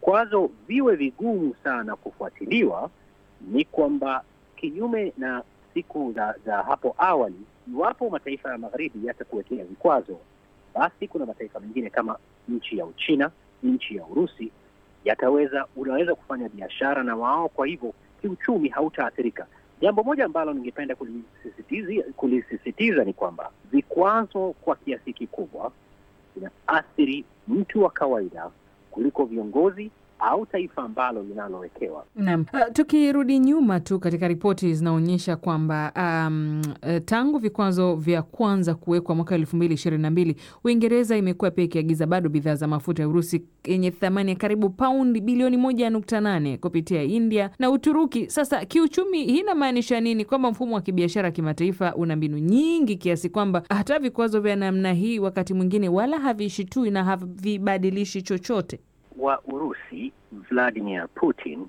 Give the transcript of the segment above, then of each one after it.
vikwazo viwe vigumu sana kufuatiliwa, ni kwamba kinyume na siku za, za hapo awali, iwapo mataifa ya magharibi yatakuwekea vikwazo, basi kuna mataifa mengine kama nchi ya Uchina, nchi ya Urusi yataweza unaweza kufanya biashara na wao, kwa hivyo kiuchumi hautaathirika. Jambo moja ambalo ningependa kulisisitiza, kulisisitiza ni kwamba vikwazo kwa kiasi kikubwa vinaathiri mtu wa kawaida kuliko viongozi au taifa ambalo linalowekewa. Naam. Uh, tukirudi nyuma tu katika ripoti zinaonyesha kwamba um, uh, tangu vikwazo vya kwanza kuwekwa mwaka elfu mbili ishirini na mbili Uingereza imekuwa pia ikiagiza bado bidhaa za mafuta ya Urusi yenye thamani ya karibu paundi bilioni moja nukta nane kupitia India na Uturuki. Sasa kiuchumi, hii inamaanisha nini? Kwamba mfumo wa kibiashara kimataifa una mbinu nyingi kiasi kwamba hata vikwazo vya namna hii wakati mwingine wala havishitui na havibadilishi chochote wa Urusi Vladimir Putin,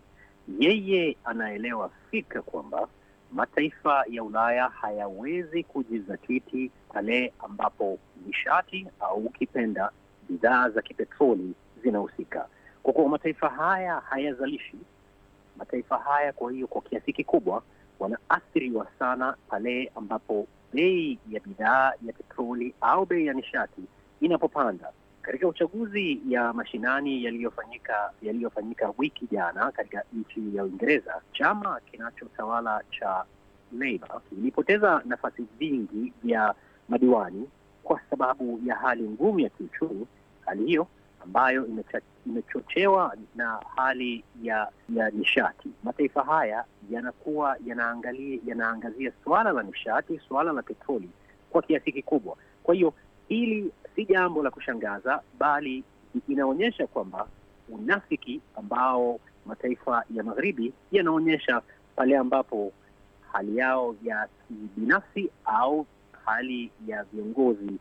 yeye anaelewa fika kwamba mataifa ya Ulaya hayawezi kujizatiti pale ambapo nishati au ukipenda bidhaa za kipetroli zinahusika, kwa kuwa mataifa haya hayazalishi. Mataifa haya kwa hiyo, kwa kiasi kikubwa wanaathiriwa sana pale ambapo bei ya bidhaa ya petroli au bei ya nishati inapopanda. Katika uchaguzi ya mashinani yaliyofanyika yaliyofanyika wiki jana katika nchi ya Uingereza, chama kinachotawala cha Labour kilipoteza nafasi vingi vya madiwani kwa sababu ya hali ngumu ya kiuchumi. Hali hiyo ambayo imecha, imechochewa na hali ya ya nishati. Mataifa haya yanakuwa yanaangalia yanaangazia suala la nishati, suala la petroli kwa kiasi kikubwa. Kwa hiyo hili si jambo la kushangaza, bali inaonyesha kwamba unafiki ambao mataifa ya magharibi yanaonyesha pale ambapo hali yao ya kibinafsi au hali ya viongozi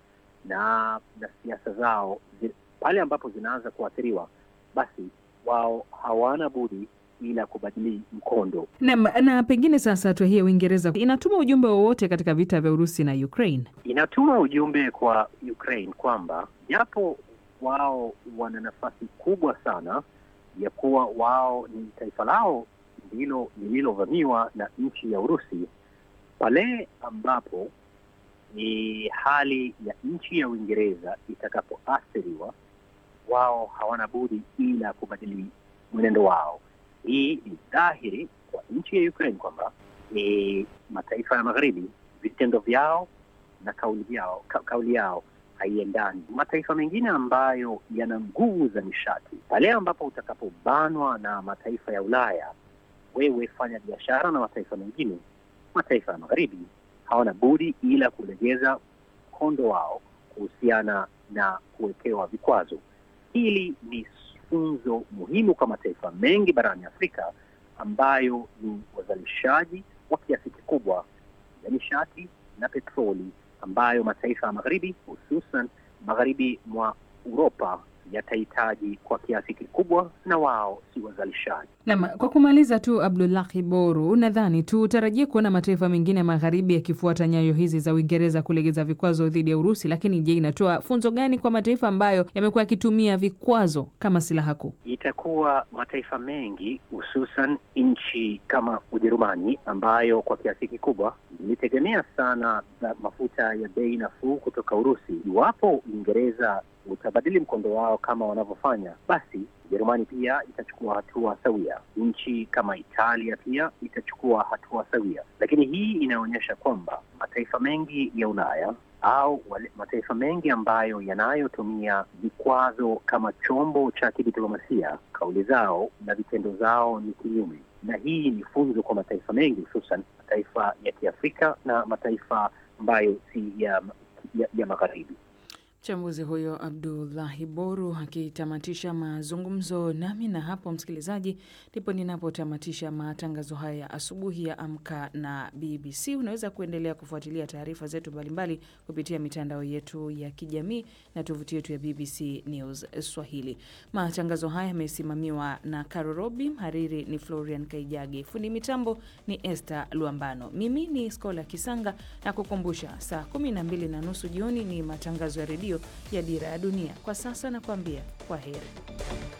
na na siasa zao zi, pale ambapo zinaanza kuathiriwa, basi wao hawana budi ila kubadili mkondo na, na pengine sasa hatua hii ya Uingereza inatuma ujumbe wowote katika vita vya Urusi na Ukraine? Inatuma ujumbe kwa Ukraine kwamba japo wao wana nafasi kubwa sana ya kuwa wao ni taifa lao ndilo lililovamiwa na nchi ya Urusi, pale ambapo ni hali ya nchi ya Uingereza itakapoathiriwa, wao hawana budi ila kubadili mwenendo wao. Hii ni dhahiri kwa nchi ya Ukraine kwamba ni mataifa ya magharibi, vitendo vyao na kauli yao, ka, kauli yao haiendani. Mataifa mengine ambayo yana nguvu za nishati, pale ambapo utakapobanwa na mataifa ya Ulaya, wewe fanya biashara na mataifa mengine, mataifa ya magharibi hawana budi ila kulegeza mkondo wao kuhusiana na kuwekewa vikwazo. Hili ni funzo muhimu kwa mataifa mengi barani Afrika ambayo ni wazalishaji wa kiasi kikubwa ya nishati na petroli, ambayo mataifa ya magharibi hususan magharibi mwa Uropa yatahitaji kwa kiasi kikubwa, na wao si wazalishaji. Naam, kwa kumaliza tu, Abdullahi Boru, unadhani tutarajie kuona mataifa mengine ya magharibi yakifuata nyayo hizi za Uingereza kulegeza vikwazo dhidi ya Urusi? Lakini je, inatoa funzo gani kwa mataifa ambayo yamekuwa yakitumia vikwazo kama silaha kuu? Itakuwa mataifa mengi hususan nchi kama Ujerumani ambayo kwa kiasi kikubwa ilitegemea sana mafuta ya bei nafuu kutoka Urusi. Iwapo Uingereza utabadili mkondo wao kama wanavyofanya, basi Ujerumani pia itachukua hatua sawia. Nchi kama Italia pia itachukua hatua sawia, lakini hii inaonyesha kwamba mataifa mengi ya Ulaya au wale mataifa mengi ambayo yanayotumia vikwazo kama chombo cha kidiplomasia, kauli zao na vitendo zao ni kinyume, na hii ni funzo kwa mataifa mengi, hususan mataifa ya Kiafrika na mataifa ambayo si ya, ya, ya magharibi. Mchambuzi huyo Abdullahi Boru akitamatisha mazungumzo nami, na hapo msikilizaji, ndipo ninapotamatisha matangazo haya ya asubuhi ya Amka na BBC. Unaweza kuendelea kufuatilia taarifa zetu mbalimbali kupitia mitandao yetu ya kijamii na tovuti yetu ya BBC News Swahili. Matangazo haya yamesimamiwa na Caro Robi, mhariri ni Florian Kaijage, fundi mitambo ni Esther Luambano, mimi ni Skola Kisanga na kukumbusha saa kumi na mbili na nusu jioni ni matangazo ya redio ya Dira ya Dunia. Kwa sasa nakuambia kwa heri.